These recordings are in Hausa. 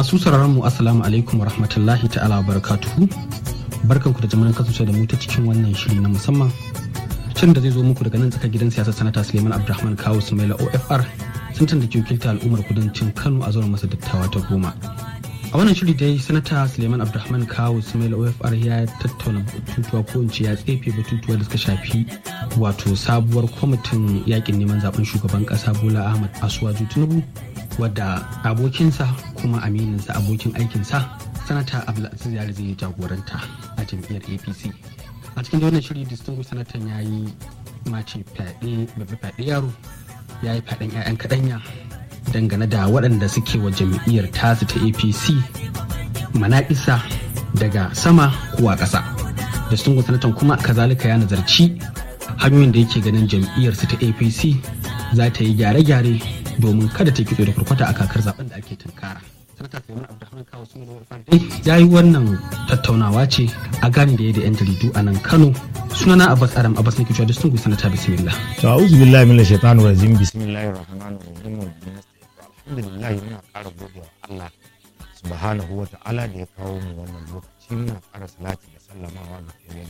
Masu sauraron mu Assalamu alaikum wa rahmatullahi ta'ala wa barakatuhu. Barkanku da jimirin kasance da mu ta cikin wannan shiri na musamman. Shirin da zai zo muku daga nan tsakar gidan siyasar sanata Suleiman Abdulrahman Kawu Sumaila OFR sun da ke wakilta al'ummar kudancin Kano a zuwa masa dattawa ta goma. A wannan shiri dai sanata Suleiman Abdulrahman Kawu Sumaila OFR ya tattauna batutuwa ko in ce ya tsefe batutuwa da suka shafi wato sabuwar kwamitin yakin neman zaben shugaban kasa Bola Ahmad Asuwaju Tinubu wadda abokinsa kuma amininsa abokin aikinsa sanata abdulaziz yari zai jagoranta a jam'iyyar apc a cikin wannan shiri distinguished sanatan ya yi mace fyaɗe babba fyaɗe yaro ya yi fyaɗen 'ya'yan kaɗanya dangane da waɗanda suke wa jam'iyyar tasu ta apc manaƙisa daga sama ko a ƙasa distinguished sanatan kuma kazalika ya nazarci hanyoyin da yake ganin jam'iyyarsu ta apc za ta yi gyare-gyare domin kada ta kitso da kurkwata a kakar zaben da ake tunkara. Sanata Suleiman Abdulrahman Kawo sun dai ya yi wannan tattaunawa ce a gani da ya da 'yan jaridu a nan Kano. Sunana Abbas Adam Abbas ne cewa Distingu Sanata Bismillah. To a'udhu billahi minash shaitanir rajim bismillahir rahmanir rahim alhamdulillah muna ƙara godewa Allah subhanahu wa ta'ala da ya kawo mu wannan lokaci muna ƙara salati da sallamawa ga kiyayen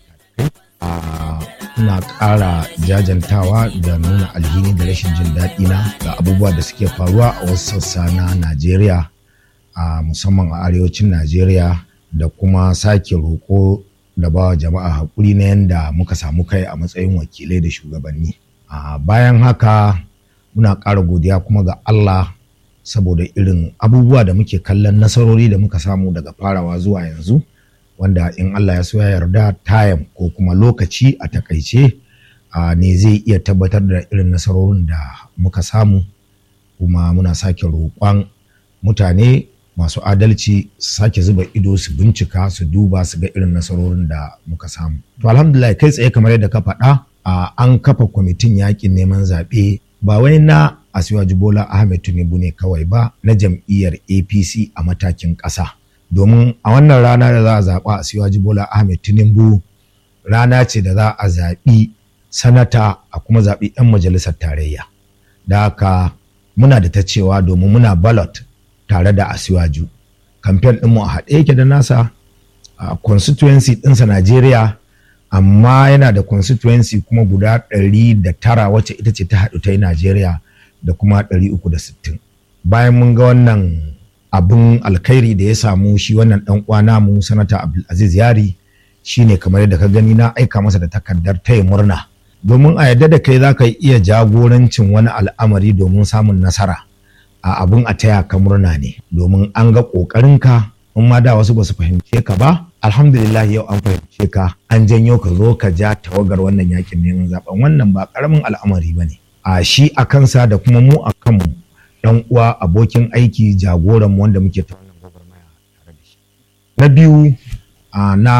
ina ƙara jajantawa da nuna alhini da rashin jin daɗi na ga abubuwa da suke faruwa a wasu sassa na Najeriya a musamman a arewacin Najeriya da kuma sake roƙo da ba jama'a haƙuri na yadda muka samu kai a matsayin wakilai da shugabanni. Bayan haka muna ƙara godiya kuma ga Allah saboda irin abubuwa da muke kallon nasarori da muka samu daga farawa zuwa yanzu. wanda in Allah ya so ya yarda tayam ko kuma lokaci a takaice ne zai iya tabbatar da irin nasarorin da muka samu kuma muna sake roƙon mutane masu adalci su sake zuba ido su bincika su duba su ga irin nasarorin da muka samu to alhamdulillah kai tsaye kamar yadda ka faɗa an kafa kwamitin yakin neman zaɓe ba wai na Asiwaju Bola Ahmed Tinubu ne kawai ba na jam'iyyar APC a matakin ƙasa. domin a wannan rana da za a zaɓa a siwaji bola ahmed tinubu rana ce da za a zaɓi sanata a kuma zaɓi 'yan majalisar tarayya da haka muna da ta cewa domin muna ballot tare da asiwaju kamfen ɗinmu a haɗe yake da nasa a constituency ɗinsa najeriya amma yana da constituency kuma guda ɗari da tara wacce ita ce ta haɗu ta yi najeriya da kuma ɗari uku da sittin bayan mun ga wannan abin alkhairi da ya samu shi wannan dan uwana mu sanata Abdulaziz Yari shine kamar yadda ka gani na aika masa da takardar taya murna domin a yadda da kai za ka iya jagorancin wani al'amari domin samun nasara a abin a taya ka murna ne domin an ga ƙoƙarinka in ma da wasu ba su fahimce ka ba alhamdulillah yau an fahimce ka an janyo ka zo ka ja tawagar wannan yakin neman zaben wannan ba ƙaramin al'amari ba ne a shi a kansa da kuma mu a kanmu dan uwa abokin aiki jagoran wanda muke ta wannan gwagwarmaya tare da shi na biyu na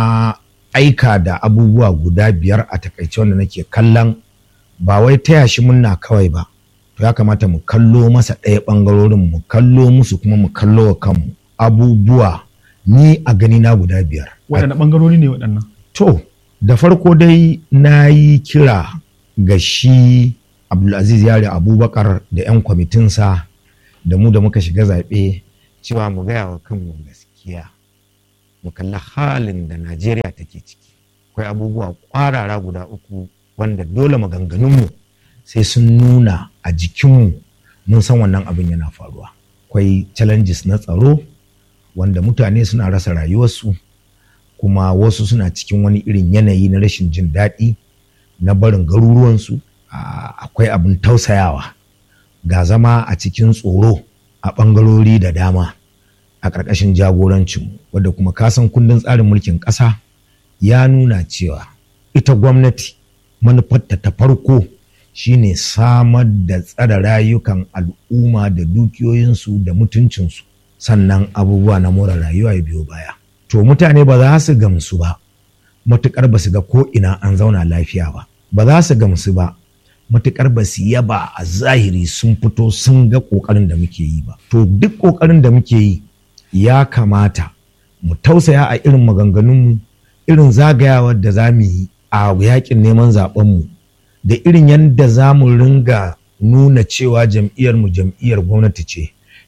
aika da abubuwa guda biyar a takaice wanda nake kallon ba wai taya shi munna kawai ba to ya kamata mu kallo masa ɗaya ɓangarorin mu kallo musu kuma mu kallo wa kanmu abubuwa ni a gani na guda biyar waɗanne ɓangarori ne waɗannan to da farko dai na yi kira ga shi Abdulaziz Yari Abubakar da 'yan kwamitinsa da mu da muka shiga zaɓe cewa mu gaya wa kanmu gaskiya mu kalli halin da Najeriya take ciki akwai abubuwa ƙwarara guda uku wanda dole maganganunmu sai sun nuna a jikinmu mun san wannan abin yana faruwa akwai challenges na tsaro wanda mutane suna rasa rayuwarsu kuma wasu suna cikin wani irin yanayi na rashin jin daɗi na barin garuruwansu akwai abin tausayawa ga zama a cikin tsoro a ɓangarori da dama a ƙarƙashin jagorancinmu wadda kuma kasan kundin tsarin mulkin ƙasa ya nuna cewa ita gwamnati manufarta ta farko shine samar da tsare rayukan al'umma da dukiyoyinsu da mutuncinsu sannan abubuwa na more rayuwa ya biyo baya to mutane ba za su gamsu ba matuƙar ba su ga ko ina an zauna lafiya ba ba za su gamsu ba matuƙar ba su yaba a zahiri sun fito sun ga ƙoƙarin da muke yi ba to duk ƙoƙarin da muke yi ya kamata mu tausaya a irin maganganunmu irin zagayawar da za mu yi a yakin neman zaɓenmu da irin yadda za mu ringa nuna cewa jam'iyyar mu jam'iyyar gwamnati ce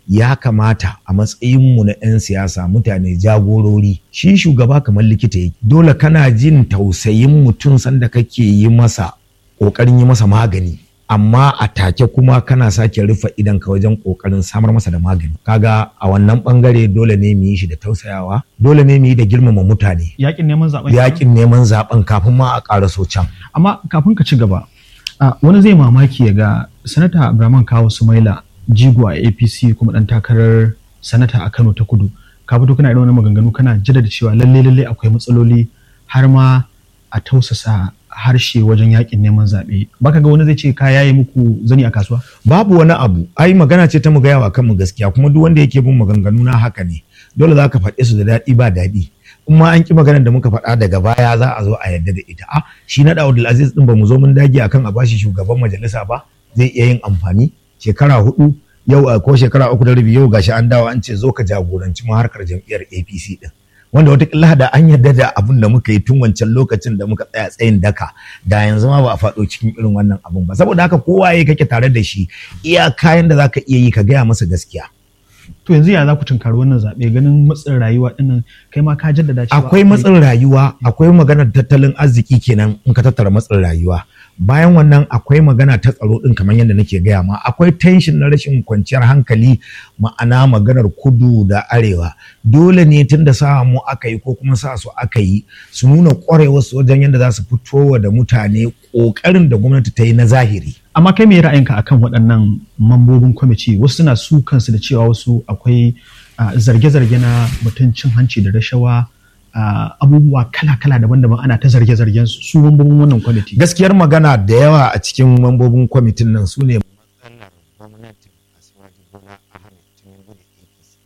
ya kamata a matsayinmu na 'yan siyasa mutane jagorori shi shugaba kamar likita yake dole kana jin tausayin mutum sanda kake yi masa ƙoƙarin yi masa magani amma a take kuma kana sake rufe idan ka wajen ƙoƙarin samar masa da magani kaga a wannan bangare dole ne mu yi shi da tausayawa dole ne mu yi da girmama mutane yakin neman zaben yakin neman zaben kafin ma a ƙara so can amma kafin ka ci gaba wani zai mamaki ya ga sanata Abraman Kawo Sumaila jigo a apc kuma dan takarar sanata a kano ta kudu ka fito kana irin wani maganganu kana jaddada cewa lalle lalle akwai matsaloli har ma a tausasa harshe wajen yakin neman zaɓe baka ga wani zai ce ka yaye muku zani a kasuwa babu wani abu ai magana ce ta mu gaya wa kanmu gaskiya kuma duk wanda yake bin maganganu na haka ne dole za ka faɗe su da daɗi ba daɗi in ma an ki maganar da muka faɗa daga baya za a zo a yarda da ita a shi na da Aziz din ba mu zo mun dage akan a bashi shugaban majalisa ba zai iya yin amfani shekara hudu yau ko shekara uku da rabi yau gashi an dawo an ce zo ka jagoranci mu harkar jam'iyyar APC din wanda watakila da an yarda da abun da muka yi tun wancan lokacin da muka tsaya tsayin daka da yanzu ma ba a faɗo cikin irin wannan abun ba saboda haka kowa ya kake tare da shi iya kayan da zaka iya yi ka gaya masa gaskiya to yanzu ya za ku tunkari wannan zaɓe ganin matsin rayuwa ɗinnan kai ma ka jaddada cewa akwai matsin rayuwa akwai maganar tattalin arziki kenan in ka tattara matsin rayuwa bayan wannan akwai magana ta tsaro din kamar yadda nake gaya ma akwai tension na rashin kwanciyar hankali ma'ana maganar kudu da arewa dole ne tun da sa mu aka yi ko kuma sa su aka yi su nuna ƙwarewar su wajen yadda za su fito da mutane ƙoƙarin da gwamnati ta yi na zahiri amma kai me ra'ayinka akan waɗannan mambobin kwamiti wasu suna su kansu da cewa wasu akwai zarge-zarge na mutuncin hanci da rashawa Uh, abubuwa kala-kala daban-daban ana ta zarge-zargen su su mambobin wannan kwamiti. Gaskiyar magana da yawa a cikin mambobin kwamitin nan su ne matsalar gwamnatin Asiwaju Bola Ahmed Tinubu da APC.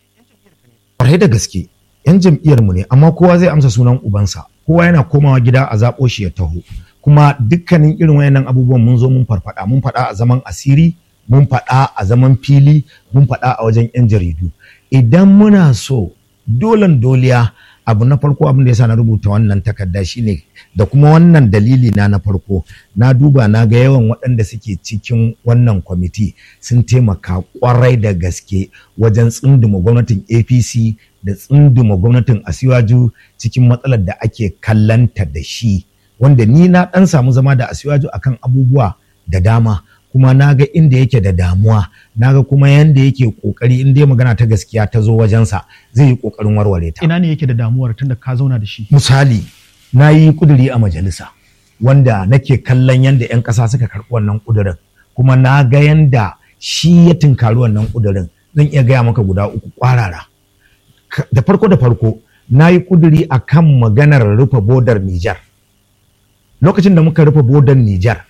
Kwarai da gaske, 'yan jam'iyyar mu ne, amma kowa zai amsa sunan ubansa, kowa yana komawa gida a zaɓo shi ya taho. Kuma dukkanin irin wayannan abubuwan mun zo mun farfada, mun faɗa a zaman asiri, mun faɗa a zaman fili, mun faɗa a wajen 'yan jaridu. Idan muna so dolan doliya abu na farko abin da yasa na rubuta wannan takarda shine da kuma wannan dalili na na farko na duba na ga yawan waɗanda suke cikin wannan kwamiti sun taimaka kwarai da gaske wajen tsunduma gwamnatin apc da tsunduma gwamnatin asiwaju cikin matsalar da ake kallanta da shi wanda ni na ɗan samu zama da asiwaju akan abubuwa da dama kuma na ga inda yake da damuwa na ga kuma yanda yake kokari in dai magana ta gaskiya ta zo wajensa zai yi kokarin warware ta ina ne yake da damuwar tunda ka zauna da shi misali na yi kuduri a majalisa wanda nake kallon yanda 'yan ƙasa suka karɓi wannan kudurin kuma na ga yanda shi ya tunkari wannan kudurin zan iya gaya maka guda uku kwarara da farko da farko na yi kuduri a kan maganar rufe bodar Nijar lokacin da muka rufe bodar Nijar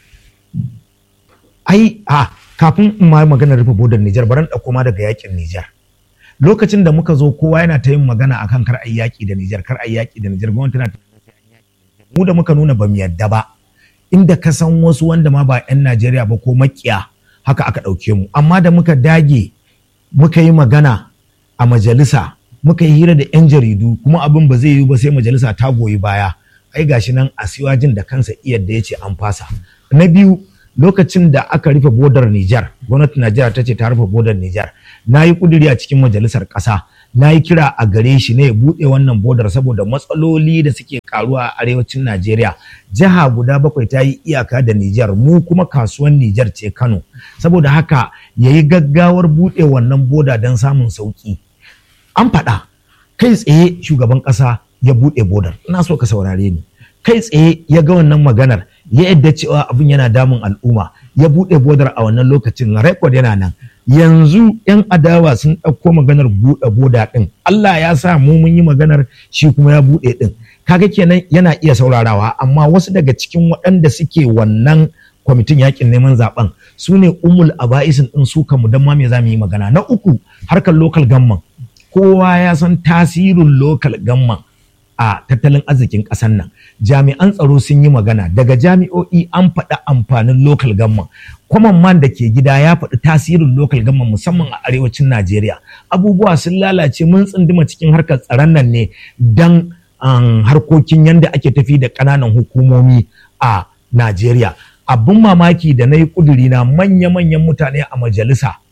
ai a kafin in ma magana rufe bodar Nijar baran ɗauko ma daga yakin Nijar lokacin da muka zo kowa yana ta yin magana akan kar ai yaki da Nijar kar ai yaki da Nijar gwamnati tana mu da muka nuna bamu yadda ba inda ka san wasu wanda ma ba 'yan Najeriya ba ko makiya haka aka ɗauke mu amma da muka dage muka yi magana a majalisa muka yi hira da 'yan jaridu kuma abin ba zai yi ba sai majalisa ta goyi baya ai gashi nan a siwajin da kansa iyar da ya ce an fasa na biyu lokacin da aka rufe bodar Nijar, gwamnatin Najeriya ta ce ta rufe bodar Nijar, na yi kuduri a cikin majalisar ƙasa, na yi kira a gare shi ne ya buɗe wannan bodar saboda matsaloli da suke karuwa a arewacin Najeriya. Jiha guda bakwai ta yi iyaka da Nijar, mu kuma kasuwan Nijar ce Kano. Saboda haka ya yi gaggawar buɗe wannan boda don samun sauƙi. An faɗa, kai tsaye shugaban ƙasa ya buɗe bodar, ina so ka saurare ni. Kai tsaye ya ga wannan maganar, ya yadda cewa abin yana damun al'umma ya buɗe bodar a wannan lokacin rekod yana nan yanzu 'yan adawa sun ɗauko maganar buɗe boda ɗin Allah ya sa mu mun yi maganar shi kuma ya buɗe ɗin kaga kenan yana iya saurarawa amma wasu daga cikin waɗanda suke wannan kwamitin yakin neman zaben su ne umul aba'isin ɗin su kanmu don ma me za mu yi magana na uku harkar local gamman kowa ya san tasirin local gamman a tattalin arzikin ƙasar nan jami'an tsaro sun yi magana daga jami'o'i an faɗi amfanin local government kwaman man da ke gida ya faɗi tasirin local government musamman a arewacin najeriya abubuwa sun lalace mun tsunduma cikin harkar tsaron nan ne don harkokin yadda ake tafi da ƙananan hukumomi a najeriya abin mamaki da na yi ƙuduri na manya-manyan mutane a majalisa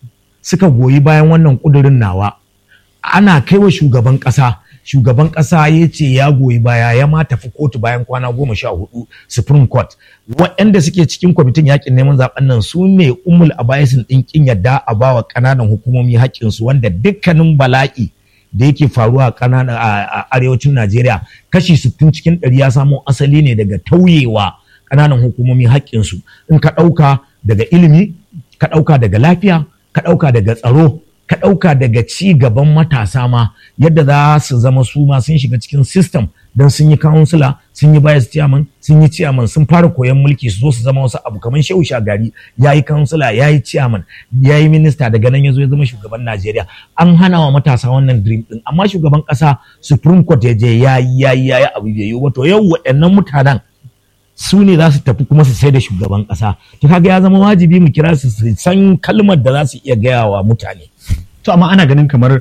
suka goyi bayan wannan kudurin nawa ana kai wa shugaban ƙasa shugaban ƙasa ya ce ya goyi baya ya ma tafi kotu bayan kwana goma sha hudu supreme court waɗanda suke cikin kwamitin yakin neman zaben nan su ne umul abayasin ɗin kin yadda a bawa ƙananan hukumomi haƙƙinsu wanda dukkanin bala'i da yake faruwa a ƙananan a arewacin najeriya kashi sittin cikin ɗari ya samo asali ne daga tauyewa ƙananan hukumomi haƙƙinsu in ka ɗauka daga ilimi ka ɗauka daga lafiya ka ɗauka daga tsaro ka ɗauka daga ci gaban matasa ma yadda za su zama su ma sun shiga cikin system don sun yi kansila sun yi bias chairman sun yi chairman sun fara koyon mulki su zo su zama wasu abu kamar shehu shagari ya yi kansila ya yi chairman ya yi minista daga nan ya zo ya zama shugaban najeriya an hana wa matasa wannan dream din amma shugaban ƙasa supreme court ya je ya yi ya yi ya yi abu bai yi wato yau waɗannan mutanen su ne za su tafi kuma su sai da shugaban ƙasa to kaga ya zama wajibi mu kira su su san kalmar da za su iya gaya wa mutane to amma ana ganin kamar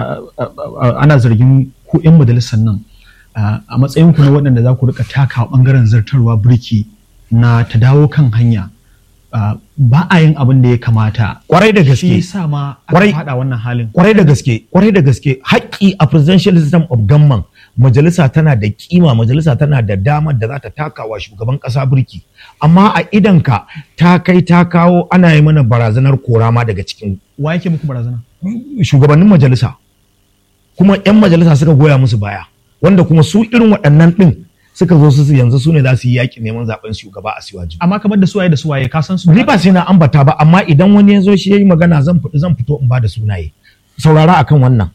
ana zargin ku 'yan majalisar nan a matsayin ku na waɗanda za ku rika taka ɓangaren zartarwa birki na ta dawo kan hanya ba a yin abin da ya kamata kwarai da gaske shi yasa ma aka Kwarai- faɗa wannan halin kwarai da gaske kwarai da gaske haƙƙi a presidential system of government majalisa tana da kima majalisa tana da damar da za ta taka wa shugaban ƙasa birki amma a idanka ta kai ta kawo ana yi mana barazanar korama daga cikin wa yake muku barazana shugabannin majalisa kuma 'yan majalisa suka goya musu baya wanda kuma su irin waɗannan ɗin suka zo su yanzu su ne za su yi yaƙi neman zaɓen shugaba a siwaji amma kamar da suwaye da suwaye ka san su ni ba sai na ambata ba amma idan wani ya zo shi ya yi magana zan fito zan fito in ba da sunaye saurara akan wannan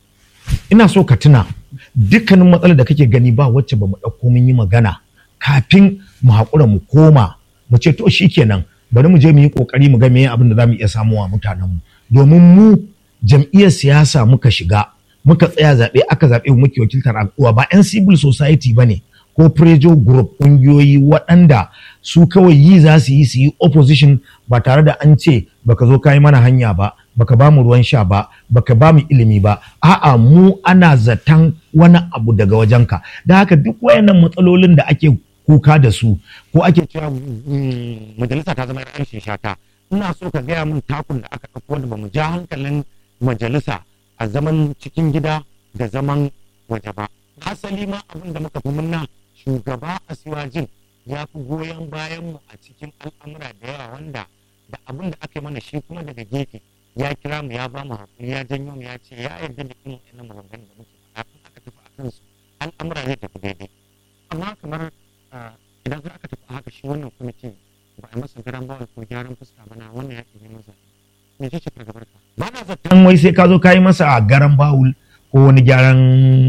ina so ka tuna dukkanin matsalar da kake gani ba wacce ba mu ɗauko mun yi magana kafin mu haƙura mu koma mu ce to shikenan bari mu je mu yi ƙoƙari mu ga meye abin da za mu iya samuwa mutanen mu domin mu jam'iyyar siyasa muka shiga muka tsaya zaɓe aka zaɓe mu muke wakiltar al'umma ba 'yan civil society ba ne ko prejo group ƙungiyoyi waɗanda su kawai yi za su yi su yi opposition ba tare da an ce baka zo kayi mana hanya ba baka ba mu ruwan sha ba baka ba mu ilimi ba a'a mu ana zaton wani abu daga wajenka da haka duk wayannan matsalolin da ake kuka da su ko ake cewa mm, majalisa ta zama rashin shata ina so ka gaya min takun da aka ɗauko wanda ba mu ja hankalin majalisa a zaman cikin gida da zaman waje ba hasali ma abin da muka fi munna shugaba a siwajin ya fi goyon bayan mu a cikin al'amura da yawa wanda da abin da aka yi mana shi kuma daga gefe ya kira mu ya ba mu hakuri ya janyo mu ya ce ya yarda da irin wannan maganganun da muke faɗa in aka tafi a kansu al'amura zai tafi daidai amma kamar ah, idan har aka tafi a haka shi wannan kwamiti ba a masa garan bawal ko gyaran fuska ba na wannan yaƙi ne masa me ce fargabar ka ba na zaton wai sai ka zo ka yi masa garan bawul ko wani gyaran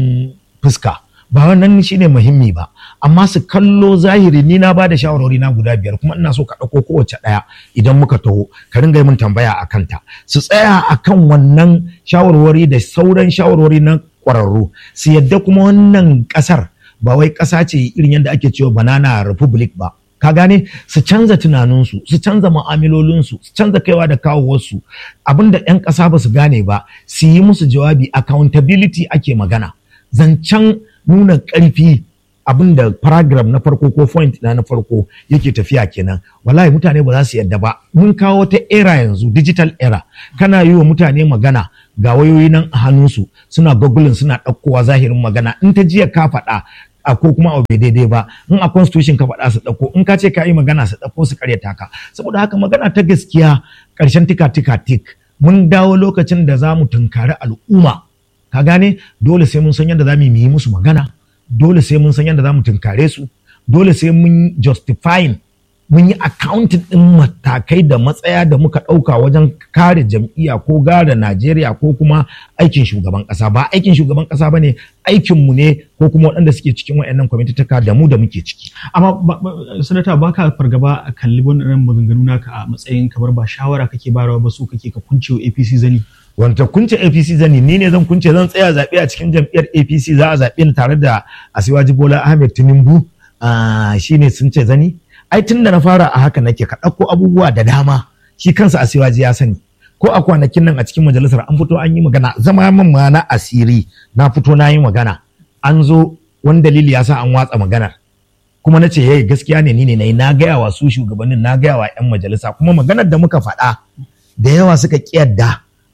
fuska ba wannan shine muhimmi ba amma su kallo zahiri ni na bada shawarwari na guda biyar kuma ina so ka ɗauko kowace ɗaya idan muka taho ka ringa yi min tambaya a kanta su tsaya a kan wannan shawarwari da sauran shawarwari na ƙwararru su yadda kuma wannan ƙasar ba wai ƙasa ce irin yadda ake cewa banana republic ba ka gane su canza tunaninsu su canza mu'amalolinsu su canza kaiwa da kawowarsu abinda 'yan ƙasa ba su gane ba su yi musu jawabi accountability ake magana zancen nuna ƙarfi abin da paragraph na farko ko point na na farko yake tafiya kenan wallahi mutane ba za su yadda ba mun kawo ta era yanzu digital era kana yi wa mutane magana ga wayoyi nan a hannunsu suna googling suna ɗaukowa zahirin magana in ta jiya ka faɗa a ko kuma abu bai daidai ba in a constitution ka faɗa su ɗauko in ka ce ka yi magana su ɗauko su karyata ka saboda haka magana ta gaskiya ƙarshen tika tika tik mun dawo lokacin da za mu tunkari al'umma ka gane dole sai mun san yadda za mu yi musu magana dole sai mun san yadda za mu tunkare su dole sai mun justifying mun yi accounting din matakai da matsaya da muka ɗauka wajen kare jam'iyya ko gare Najeriya ko kuma aikin shugaban ƙasa ba aikin shugaban ƙasa ba ne aikinmu ne ko kuma waɗanda suke cikin waɗannan kwamitataka da mu da muke ciki. amma ba- ba- sanata ba ka fargaba a kalli wannan maganganu naka a matsayin kamar ba shawara kake barawa ba su kake ka kunce wa APC zani wanda kunce APC zani ni ne zan kunce zan tsaya zaɓe a cikin jam'iyyar APC za a zaɓe ni tare da Asiwaji Bola Ahmed Tinubu ah, shine sun ce zani ai tun da na fara a haka nake ka ɗauko abubuwa da dama shi kansa Asiwaji ya sani ko a kwanakin nan a cikin majalisar an fito an yi magana zama min ma na asiri na fito na yi magana an zo wani dalili ya sa an watsa maganar kuma na ce yayi gaskiya ne ni ne nayi na gaya wa su shugabannin na gaya wa 'yan majalisa kuma maganar da muka faɗa da yawa suka ƙiyarda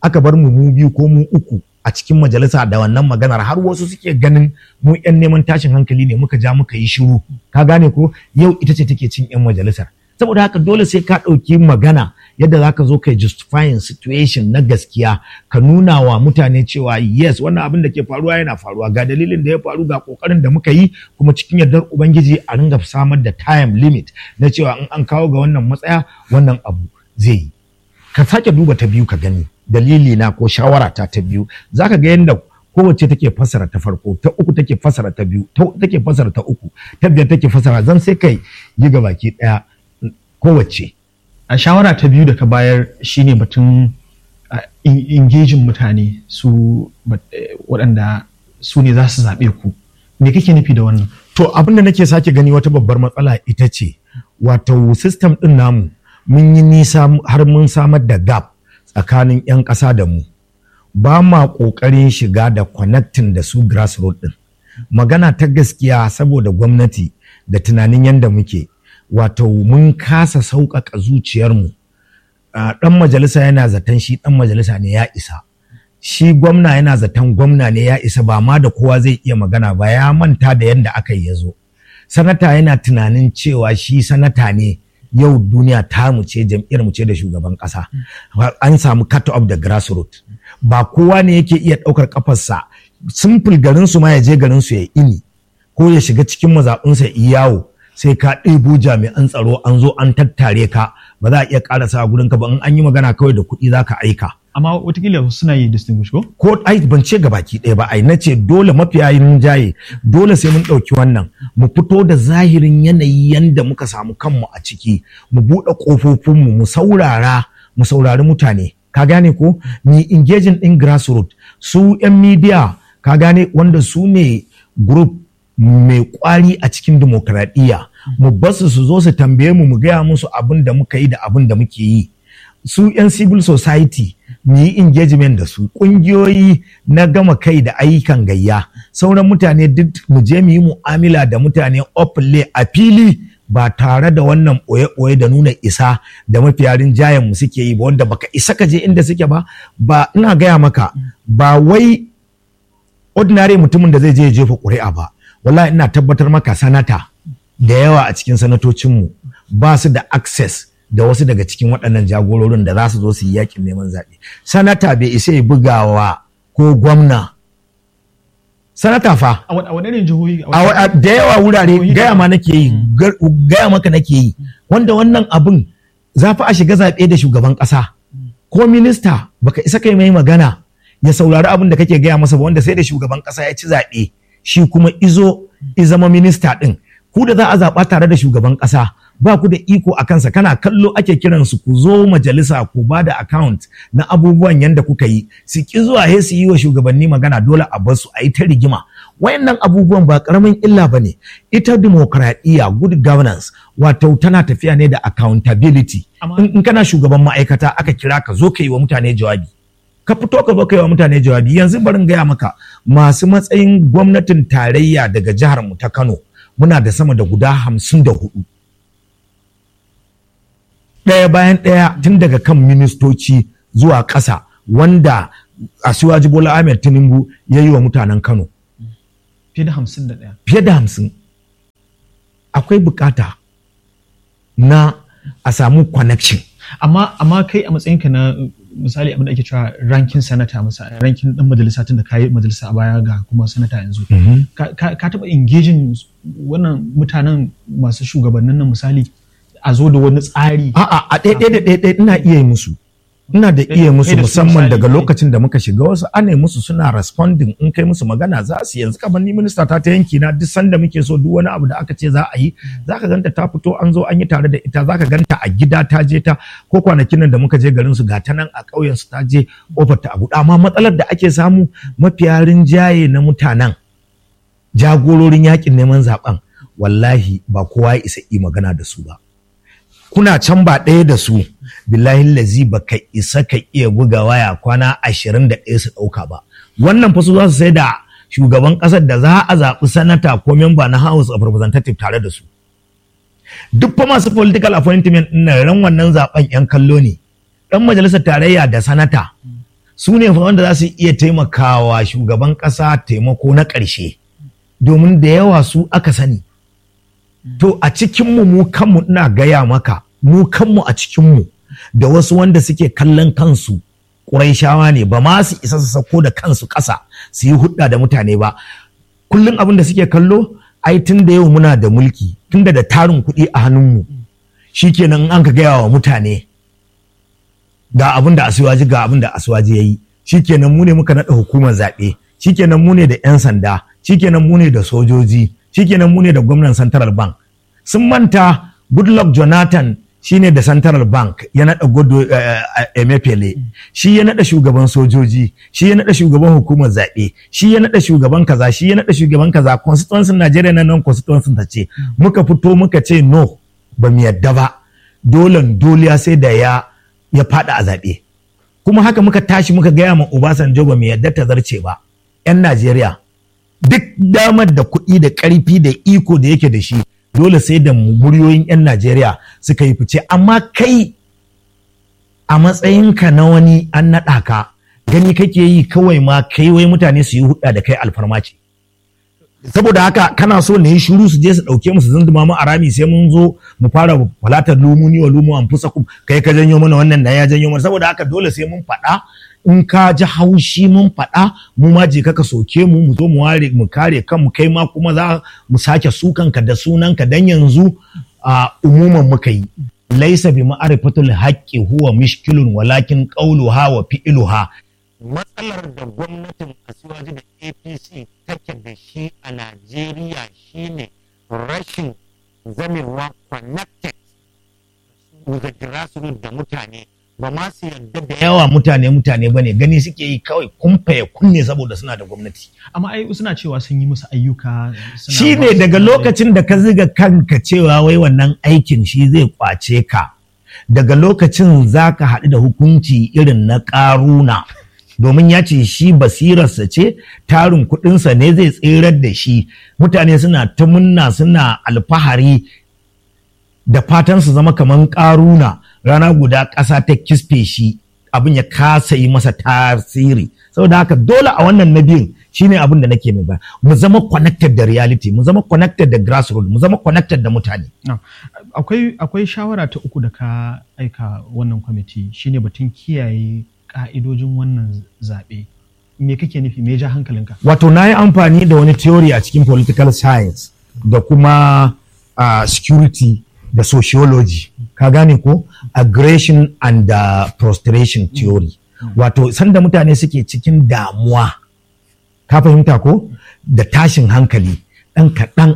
aka bar mu mu biyu ko mu uku a cikin majalisa da wannan maganar har wasu suke ganin mu yan neman tashin hankali ne muka ja muka yi shiru ka gane ko yau ita ce take cin yan majalisar saboda haka dole sai ka ɗauki magana yadda za ka zo kai justifying situation na gaskiya ka nuna wa mutane cewa yes wannan abin da ke faruwa yana faruwa ga dalilin da ya faru ga kokarin da muka yi kuma cikin yardar ubangiji a ringa samar da time limit na cewa in an kawo ga wannan matsaya wannan abu zai yi ka sake duba ta biyu ka gani dalili na ko shawara ta ta biyu zaka ga yadda kowace take fasara ta farko ta uku take fasara ta biyu ta take fasara ta uku ta biyar take fasara zan sai kai yi ga baki daya kowace a shawara ta biyu da ka bayar shine batun engaging mutane su waɗanda su ne za su zaɓe ku me kake nufi da wannan to abin da nake sake gani wata babbar matsala ita ce wato system ɗin namu mun yi nisa har mun samar da gap tsakanin 'yan ƙasa da mu ba ma ƙoƙarin shiga da connecting da su grassroots ɗin magana ta gaskiya saboda gwamnati da tunanin yadda muke wato mun kasa sauƙaƙa zuciyarmu ɗan majalisa yana zaton shi ɗan majalisa ne ya isa shi gwamna yana zaton gwamna ne ya isa ba ma da kowa zai iya magana ba ya manta da yadda aka yi ya zo sanata yana tunanin cewa shi sanata ne yau duniya ta mu ce jam'iyyar mu ce da shugaban ƙasa an samu cut off da grassroots ba kowa ne yake iya ɗaukar kafarsa simple garin su ma ya je garin su ya ini ko ya shiga cikin mazaɓinsa ya yawo sai ka ɗebo jami'an tsaro an zo an tattare ka ba za a iya ƙarasa a gurin ka ba in an yi magana kawai da kuɗi za ka aika. amma watakila suna yi distinguish ko? ko ai ban ce ga baki ɗaya ba ai na ce dole mafiya yin jaye dole sai mun ɗauki wannan mu fito da zahirin yanayi yanda muka samu kanmu a ciki mu buɗe ƙofofinmu mu saurara mu saurari mutane ka gane ko ni engaging in grassroots su 'yan media ka gane wanda su ne group mai kwari a cikin demokradiyya mu basu su zo su tambaye mu mu gaya musu abin da muka yi da abin da muke yi su 'yan civil society mu yi engagement da su ƙungiyoyi na gama kai da ayyukan gayya sauran mutane duk mu je mu yi mu'amala da mutane openly a fili ba tare da wannan ɓoye-ɓoye da nuna isa da mafiyarin jayen mu suke yi ba wanda baka isa ka je inda suke ba ba ina gaya maka ba wai ordinary mutumin da zai je ya jefa ƙuri'a ba wallahi ina tabbatar maka sanata da yawa a cikin sanatocinmu ba su da access da wasu daga cikin waɗannan jagororin da za su zo su yi yakin neman zaɓe. Sanata bai isa ya bugawa ko gwamna. Sanata fa. a waɗannan jihohi A da yawa wurare gaya ma nake yi, gaya maka nake yi, wanda wannan abin za fa a shiga zaɓe da shugaban ƙasa. Ko minista baka isa kai mai magana ya saurari abin da kake gaya masa ba wanda sai da shugaban ƙasa ya ci zaɓe shi kuma izo izama minista ɗin. Ku da za a zaɓa tare da shugaban ƙasa ba ku da iko a kansa kana kallo ake kiransu ku zo majalisa ku ba da account na abubuwan yanda kuka yi su ki zuwa he su yi wa shugabanni magana dole a bar su a yi ta rigima wayannan abubuwan ba karamin illa ba ne ita demokradiyya good governance wato tana tafiya ne da accountability in kana shugaban ma'aikata aka kira ka zo ka yi wa mutane jawabi ka fito ka zo ka yi wa mutane jawabi yanzu barin gaya maka masu matsayin gwamnatin tarayya daga jihar mu ta Kano muna da sama da guda hamsin da hudu ɗaya bayan ɗaya tun daga kan ministoci zuwa ƙasa wanda Asiwaji Bola Ahmed Tinubu ya yi wa mutanen Kano. Fiye da hamsin da ɗaya. Fiye da hamsin. Akwai bukata na a samu connection. Amma amma kai a matsayinka na misali abin da ake cewa rankin sanata misali rankin dan majalisa tun da kayi majalisa a baya ga kuma sanata yanzu. Ka taɓa engaging wannan mutanen masu shugabannin nan misali a zo da wani tsari. A'a a ɗaya da ɗaya ina iya yi musu. Ina da iya musu musamman daga lokacin da muka shiga wasu ana yi musu suna responding in kai musu magana za su yanzu kamar ni minista ta ta yanki na duk sanda muke so duk wani abu da aka ce za a yi za ka ganta ta fito an zo an yi tare da ita za ka ganta a gida ta je ta ko kwanakin nan da muka je garin su ga ta nan a ƙauyen su ta je kofar ta abu amma matsalar da ake samu mafiya rinjaye na mutanen jagororin yakin neman zaben wallahi ba kowa ya isa yi magana da su ba kuna can ba ɗaya da su billahi lazi ba ka isa ka iya buga waya kwana ashirin da ɗaya su ɗauka ba wannan fa su za su sai da shugaban ƙasar da za a zaɓi sanata ko memba na house of representative tare da su duk fa masu political appointment ɗin ran wannan zaɓen yan kallo ne ɗan majalisar tarayya da sanata su ne fa wanda za su iya taimakawa shugaban ƙasa taimako na ƙarshe domin da yawa su aka sani to a cikinmu mu kanmu ina gaya maka mu kanmu a cikinmu da wasu wanda suke kallon kansu ƙuraishawa ne ba ma su isa su sako da kansu ƙasa su yi hudda da mutane ba kullum abin da suke kallo ai tun da yau muna da mulki tun da da tarin kuɗi a hannunmu shikenan an ka gaya wa mutane ga abin da asuwaji ga abin da asuwaji ya yi shikenan mu ne muka naɗa hukumar zaɓe shikenan mu ne da 'yan sanda shikenan mu ne da sojoji shikenan mu ne da gwamnan central bank sun manta goodluck jonathan shine da central bank ya naɗa godo emefele shi ya naɗa shugaban sojoji shi ya naɗa shugaban hukumar zaɓe shi ya naɗa shugaban kaza shi ya naɗa shugaban kaza constituency najeriya na nan constituency ta ce muka fito muka ce no ba mu yadda ba dolan doliya sai da ya ya faɗa a zaɓe kuma haka muka tashi muka gaya ma obasanjo ba mu yadda ta zarce ba 'yan najeriya duk damar da kuɗi da ƙarfi da iko da yake da shi dole sai da muryoyin 'yan Najeriya suka yi fice amma kai a matsayinka na wani an naɗa ka gani kake yi kawai ma kai wai mutane su yi hudda da kai alfarma ce saboda haka kana so ne shiru su je su ɗauke mu su zunduma mu a rami sai mun zo mu fara falatar lumuni wa lumu an fusa kai ka janyo mana wannan na ya janyo mana saboda haka dole sai mun faɗa in ka ji haushi mun faɗa mu ma je ka soke mu mu zo mu ware mu kare kanmu kai ma kuma za mu sake sukanka da sunanka dan yanzu a umuman muka yi laisa bi ma'arifatul haqqi huwa mishkilun walakin qawluha wa fi'luha matsalar da gwamnatin Asiwaji da APC take da shi a Najeriya shine rashin zamewa connected with the grassroots da mutane ba ma su yarda da yawa mutane mutane bane gani suke yi kawai kumfaye kunne saboda suna da gwamnati amma ai suna cewa sun yi musu ayyuka shi ne daga lokacin da ka ziga kanka cewa wai wannan aikin shi zai kwace ka daga lokacin za ka haɗu da hukunci irin na ƙaruna domin ya ce shi basirarsa ce tarin kuɗinsa ne zai tserar da shi mutane suna ta munna suna alfahari da fatan su zama kamar ƙaruna rana guda ƙasa ta kisfe shi abin ya kasa yi masa tasiri saboda haka dole a wannan na biyun shine abin da nake mai ba mu zama connected da reality mu zama connected da grassroots mu zama connected da mutane akwai akwai shawara ta uku da ka aika wannan kwamiti shine batun kiyaye ka'idojin wannan zaɓe me kake nufi me ja hankalinka wato na yi amfani da wani theory a cikin political science da kuma uh, security da sociology ka gane ko aggression and uh, prostration theory wato sanda mutane suke cikin damuwa ka fahimta ko da tashin hankali ɗan kaɗan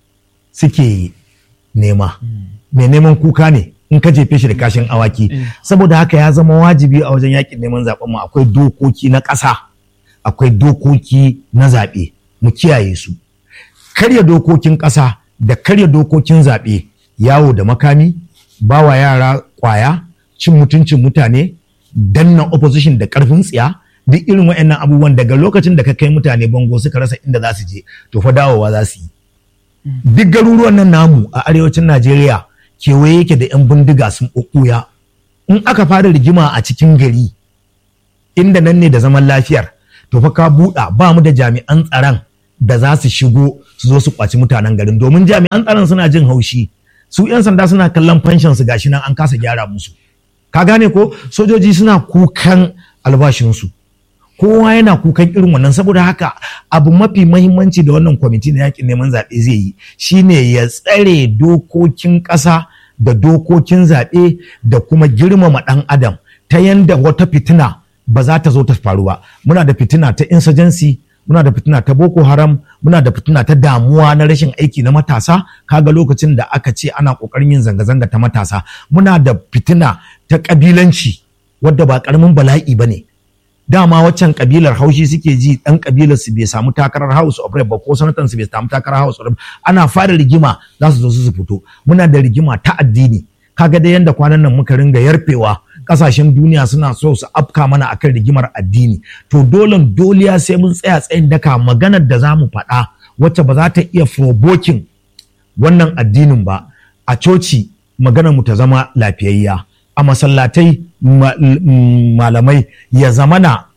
suke nema mai neman kuka ne in ka jefe shi da kashin awaki saboda haka ya zama wajibi a wajen yakin neman zaben mu akwai dokoki na ƙasa akwai dokoki na zaɓe mu kiyaye su karya dokokin ƙasa da karya dokokin zaɓe yawo da makami bawa yara kwaya cin mutuncin mutane danna opposition da karfin tsiya duk irin waɗannan abubuwan daga lokacin da ka kai mutane bango suka rasa inda za su je to fa dawowa za su yi duk garuruwan nan namu a arewacin Najeriya kewaye yake da 'yan bindiga sun ɓuɓɓuya in aka fara rigima a cikin gari inda nan ne da zaman lafiyar to fa ka buɗa ba mu da jami'an tsaron da za su shigo su zo su kwaci mutanen garin domin jami'an tsaron suna jin haushi su 'yan sanda suna kallon fanshin su gashi nan an kasa gyara musu ka gane ko sojoji suna kukan albashinsu kowa yana kukan irin wannan saboda haka abu mafi mahimmanci da wannan kwamiti na yakin neman zaɓe zai yi shine ya tsare dokokin ƙasa da dokokin zaɓe da kuma girmama ɗan adam ta yanda wata fitina ba za ta zo ta faru ba muna da fitina ta insurgency muna da fitina ta boko haram muna da fitina ta damuwa na rashin aiki na matasa kaga lokacin da aka ce ana kokarin yin zanga-zanga ta matasa muna da fitina ta kabilanci wadda ba karamin bala'i ba ne dama waccan kabilar haushi suke ji dan kabilar su bai samu takarar house of rep ba ko sanatan su bai samu takarar house of rep ana fara rigima za su zo su fito muna da rigima ta addini kaga da yanda kwanan nan muka ringa yarfewa kasashen duniya suna so su afka mana akan rigimar addini to dole doliya sai mun tsaya tsayin daka maganar da za mu faɗa wacce ba za ta iya provoking wannan addinin ba a coci maganar mu ta zama lafiyayya a masallatai malamai ya zamana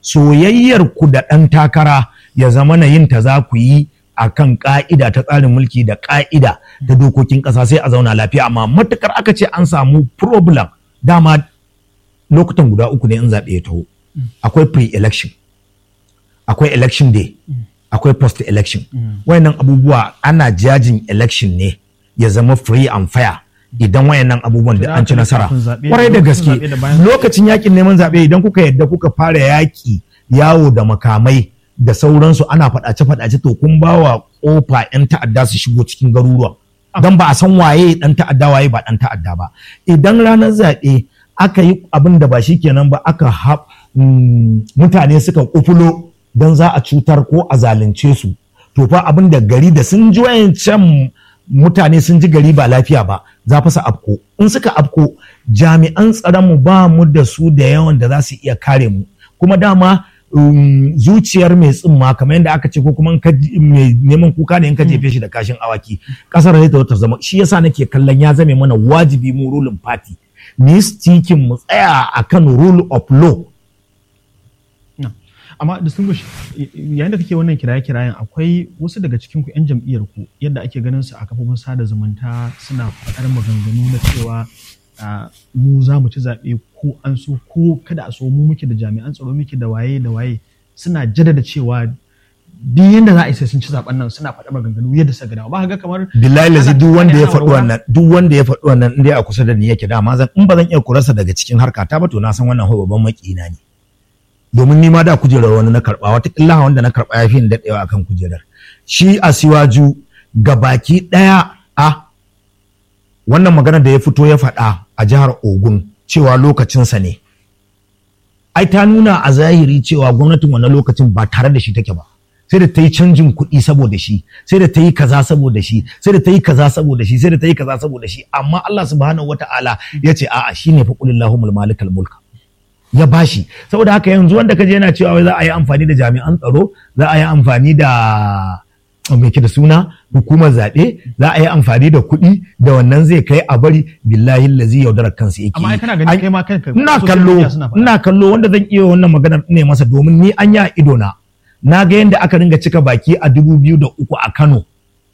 soyayyar ku da ɗan takara ya zama na yin ta za ku yi a kan ƙa'ida ta tsarin mulki da ƙa'ida ta dokokin ƙasa sai a zauna lafiya amma matukar aka ce an samu problem dama lokutan guda uku ne in zaɓe ya taho akwai pre-election akwai election day akwai post-election wayannan abubuwa ana jajin election ne ya zama free and fair idan wayannan abubuwan da an ci nasara kwarai da gaske lokacin yakin neman zaɓe idan kuka yadda kuka fara yaƙi yawo da makamai da sauransu ana faɗace-faɗace to kun ba wa ƙofa 'yan ta'adda su shigo cikin garuruwa don ba a san waye ɗan ta'adda waye ba ɗan ta'adda ba idan ranar zaɓe aka yi abin da ba shi kenan ba aka mutane suka kufulo don za a cutar ko a zalunce su to fa abin da gari da sun ji wayancan mutane sun ji gari ba lafiya ba za fa su afko in suka afko jami'an tsaron mu ba mu da su da yawan da za su iya kare mu kuma dama um, zuciyar mai tsimma kamar yadda aka ce ko kuma mai neman kuka ne in ka jefe shi da kashin awaki kasar zai ta zama shi yasa nake kallon ya zame mana wajibi mu ruling party mu yi stikin mu tsaya akan rule of law amma distinguish yayin da kake wannan kiraye-kirayen akwai wasu daga cikin ku 'yan jam'iyyar ku yadda ake ganin su a kafofin sada zumunta suna faɗar maganganu na cewa mu za mu ci zaɓe ko an so ko kada a so mu muke da jami'an tsaro muke da waye da waye suna jaddada cewa duk yanda za a yi sai sun ci zaɓen nan suna faɗa maganganu yadda suka gada ba ga kamar billahi lazi duk wanda ya faɗi wannan duk wanda ya faɗi wannan in dai a kusa da ni yake dama zan in ba zan iya kurarsa daga cikin harka ta ba to na san wannan babban makina ne domin ni ma da kujerar wani na karɓa wata wanda na karɓa ya fi ni daɗewa akan kujerar shi a siwaju baki ɗaya a wannan magana da ya fito ya faɗa a jihar Ogun cewa lokacinsa ne. Ai ta nuna a zahiri cewa gwamnatin wannan lokacin ba tare da shi take ba. Sai da ta yi canjin kuɗi saboda shi, sai da ta yi kaza saboda shi, sai da ta yi kaza saboda shi, sai da ta yi kaza saboda shi. Amma Allah subhanahu wa ta'ala ya ce a'a shi ne fa qulillahumul malikal mulka. Ya bashi. Saboda haka yanzu wanda kaje yana cewa wai za a yi amfani da jami'an tsaro, za a yi amfani da mai da suna hukumar zaɓe za a yi amfani da kuɗi da wannan zai kai a bari billahi lazi yaudarar kansu yake amma kana gani kai ma kanka ina kallo ina kallo wanda zan iya wannan maganar ne masa domin ni an ya ido na na ga yadda aka ringa cika baki a dubu biyu da uku a Kano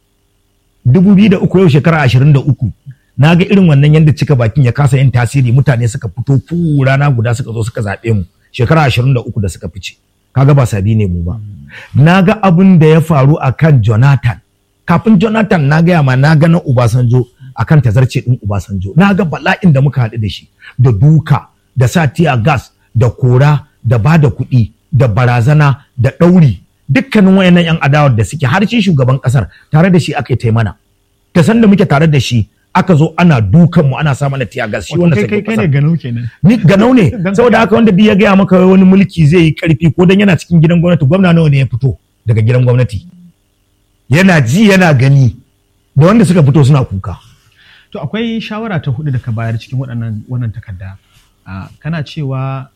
dubu biyu da uku yau shekara ashirin da uku na ga irin wannan yadda cika bakin ya kasa yin tasiri mutane suka fito fu rana guda suka zo suka zaɓe mu shekara ashirin da uku da suka fice kaga ba sabi ne mu ba na ga abin da ya faru a kan Jonathan kafin Jonathan na gaya ma na ga na Ubasanjo a kan tazarce ɗin Ubasanjo na ga bala'in da muka haɗu da shi da duka da sa tiya gas da kora da ba da kuɗi da barazana da ɗauri dukkanin wayannan 'yan adawar da suke har shi shugaban ƙasar tare da shi aka yi taimana ta san da muke tare da shi aka zo ana dukan mu ana sa mana tiya gas shi wanda kai kai ne ganau kenan ni ganau ne saboda haka wanda ya gaya maka wani mulki zai yi karfi ko dan yana cikin gidan gwamnati gwamna nawa ne ya fito daga gidan gwamnati yana ji yana gani da wanda suka fito suna kuka to akwai shawara ta hudu da ka bayar cikin waɗannan wannan takarda kana cewa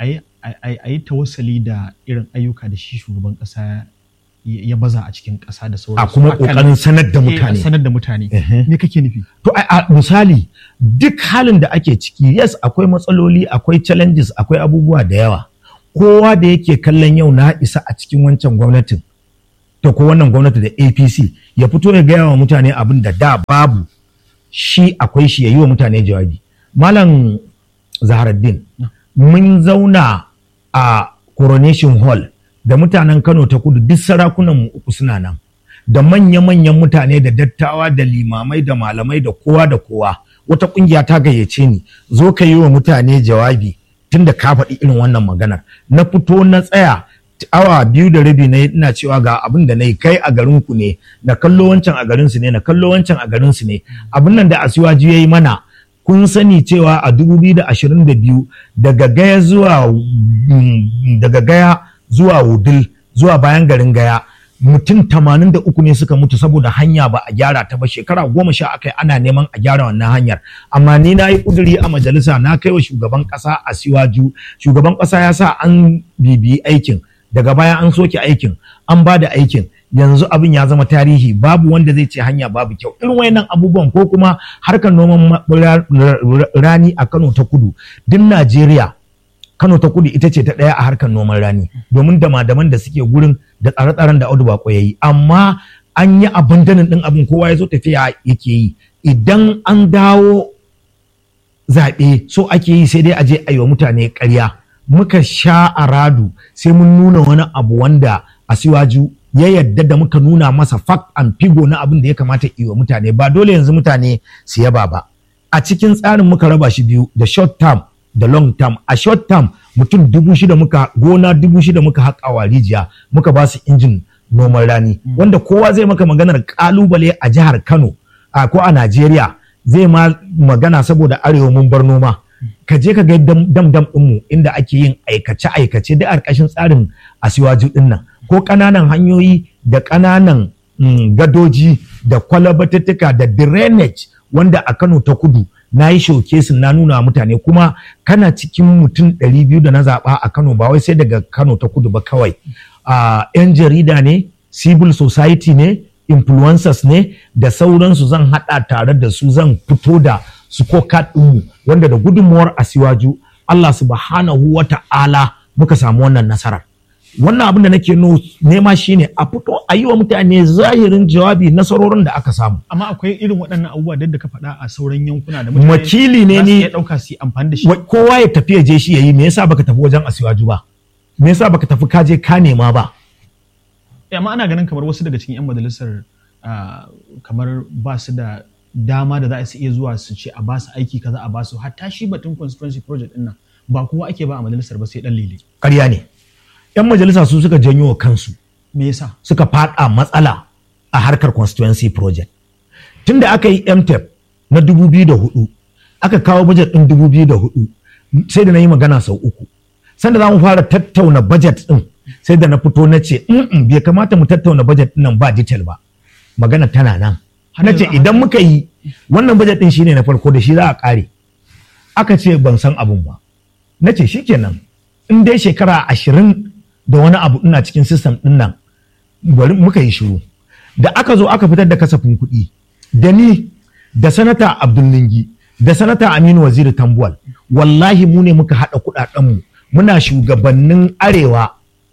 a yi tawassali da irin ayyuka da shi shugaban ƙasa ya baza a cikin ƙasa da sauransu. A kuma ƙoƙarin sanar da mutane. Sanar da mutane. Me kake nufi? To a misali duk halin da ake ciki yes akwai matsaloli akwai challenges akwai abubuwa da yawa. Kowa da yake kallon yau na isa a cikin wancan gwamnatin to ko wannan gwamnati da APC ya fito ya gaya wa mutane abin da da babu shi akwai shi ya yi wa mutane jawabi. Malam Zaharaddin mun zauna a Coronation Hall da mutanen Kano ta kudu duk sarakunan mu uku suna nan da manya-manyan mutane da dattawa da limamai da malamai da kowa da kowa wata kungiya ta gayyace ni zo ka yi wa mutane jawabi tunda ka faɗi irin wannan maganar na fito na tsaya awa biyu da rabi na ina cewa ga abin da na yi kai a garin ku ne na kallo wancan a garin su ne na kallo wancan a garin su ne abin nan da asiwaji ya yi mana kun sani cewa a 2022 daga gaya zuwa daga gaya zuwa wudil zuwa bayan garin gaya mutum 83 ne suka mutu saboda hanya ba a gyara ta ba shekara goma sha akai ana neman a gyara wannan hanyar amma ni na yi kuduri a majalisa na kai wa shugaban kasa a siwaju shugaban kasa ya sa an bibiyi aikin daga baya an soke aikin an ba da aikin yanzu abin ya zama tarihi babu wanda zai ce hanya babu kyau irin wayannan abubuwan ko kuma harkar noman rani a Kano ta kudu duk Najeriya Kano ta kudu ita ce ta ɗaya a harkar noman rani domin dama-daman da suke gurin da tsare-tsaren da Audu Bako ya yi amma an yi abandonin ɗin abin kowa ya zo tafiya yake yi idan an dawo zaɓe so ake yi sai dai a je a yi wa mutane ƙarya muka sha a radu sai mun nuna wani abu wanda a siwaju ya yadda da muka nuna masa fact and figo na abin da ya kamata yi wa mutane ba dole yanzu mutane su yaba ba a cikin tsarin muka raba shi biyu da short term da long term a short term mutum dubu shida muka gona dubu shida muka haƙa wa rijiya muka ba su injin noman rani wanda kowa zai maka maganar kalubale a jihar Kano a ko a Najeriya zai ma magana saboda arewa mun bar noma ka je ka ga dam dam ɗinmu inda ake yin aikace aikace da ƙarƙashin tsarin asiwaju ɗin nan ko ƙananan hanyoyi da ƙananan gadoji da kwalabatattuka da drainage wanda a Kano ta kudu na yi showcase na nuna mutane kuma kana cikin mutum 200 da na zaɓa a Kano ba wai sai daga Kano ta kudu ba kawai yan jarida ne civil society ne influencers ne da sauransu zan haɗa tare da su zan fito da su ko ɗinmu wanda da gudunmuwar asiwaju Allah subhanahu wa ta'ala muka samu wannan nasarar wannan abin da nake nema shine a fito a yi wa mutane zahirin jawabi nasarorin da aka samu amma akwai irin waɗannan abubuwa da ka faɗa a sauran yankuna da mutane wakili ne ni ya ɗauka su amfani da shi kowa ya tafi ya je shi yayi me yasa baka tafi wajen asiwaju ba me yasa baka tafi kaje ka nema ba amma ana ganin kamar wasu daga cikin yan majalisar kamar ba su da dama da za su iya zuwa su ce a ba su aiki kaza a ba su hatta shi batun constituency project din nan ba kowa ake ba a majalisar ba sai dan lele ƙarya ne yan majalisa su suka janyo wa kansu me yasa suka fada matsala a harkar constituency project tunda aka yi mtep na 2004 aka kawo budget din 2004 sai da na yi magana sau uku sanda za mu fara tattauna budget din sai da na fito na ce bai kamata mu tattauna budget din nan ba detail ba magana tana nan na ce idan muka yi wannan budget din shine na farko da shi za a kare aka ce ban san abun ba na ce shikenan in dai shekara ashirin da wani abu ina cikin system din nan bari muka yi shiru da aka zo aka fitar da kasafin kuɗi da ni da sanata abdul lingi da sanata aminu waziri tambuwal wallahi mu ne muka haɗa kuɗaɗenmu muna shugabannin arewa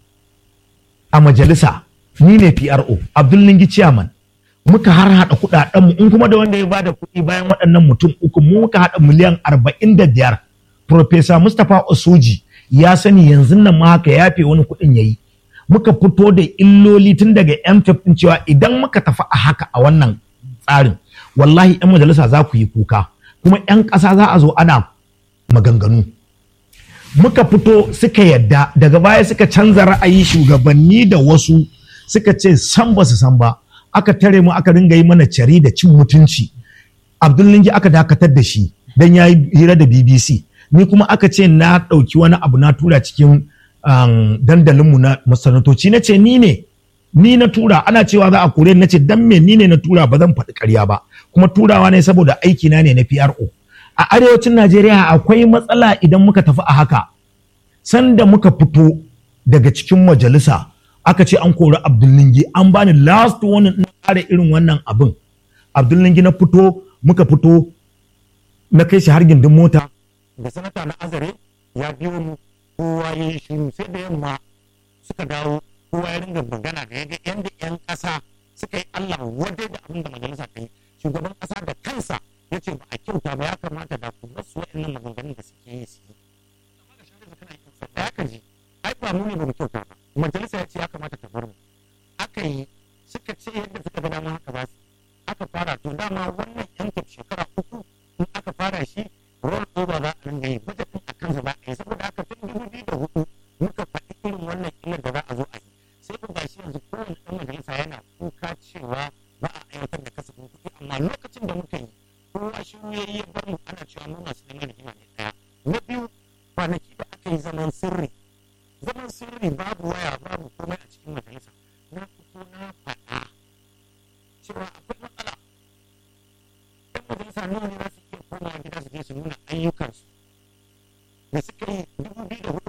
a majalisa ni ne pro abdul lingi chairman muka har haɗa kuɗaɗenmu in kuma da wanda ya bada kuɗi bayan waɗannan mutum uku mu muka haɗa miliyan arba'in da biyar Profesa Mustapha Osoji ya sani yanzu nan ma haka yafe wani kuɗin yayi muka fito da illoli tun daga MFF din cewa idan muka tafi a haka a wannan tsarin wallahi 'yan majalisa za ku yi kuka kuma 'yan ƙasa za a zo ana maganganu muka fito suka yadda daga baya suka canza ra'ayi shugabanni da wasu suka ce san ba su san ba aka tare mu aka ringa yi mana cari da cin mutunci abdullingi aka dakatar da shi don ya yi hira da bbc ni kuma aka ce na ɗauki wani abu na tura cikin dandalinmu na masanatoci na ce ni ne ni na tura ana cewa za a kore na ce dan me ni ne na tura ba zan faɗi ƙarya ba kuma turawa ne saboda aiki na ne na PRO a arewacin Najeriya akwai matsala idan muka tafi a haka sanda muka fito daga cikin majalisa aka ce an kori Abdullingi an bani last one na ƙara irin wannan abin Abdullingi na fito muka fito na kai shi har gindin mota da sanata na azare ya biyo mu kowa ya yi shiru sai da yamma suka dawo kowa ya ringa magana da yaga yanda yan ƙasa suka yi Allah wadai da abin da majalisa ta yi shugaban ƙasa da kansa ya ce ba a kyauta ba ya kamata da ku basu waɗannan maganganun da suke yi su yi da ya kaji ai ba mu ne ba mu kyauta ba majalisa ya ce ya kamata ta bar mu aka yi suka ce yadda suka ga dama haka ba su aka fara to dama wannan yan shekara uku in aka fara shi roll over za a ringa yi budget din a kansa za a yi saboda haka tun dubu biyu da hudu muka faɗi irin wannan illar da za a zo a yi sai ku gashi yanzu kowane ɗan majalisa yana kuka cewa ba a aiwatar da kasafin kuɗi amma lokacin da muka yi kowa shi ya yi ya bar mu ana cewa mu masu neman rigima ne ɗaya na biyu kwanaki da aka yi zaman sirri zaman sirri babu waya babu komai a cikin majalisa na fito na faɗa cewa akwai matsala ɗan majalisa nawa ne za su iya komawa gida su je su nuna ayyukansu da suka yi dubu biyu da hudu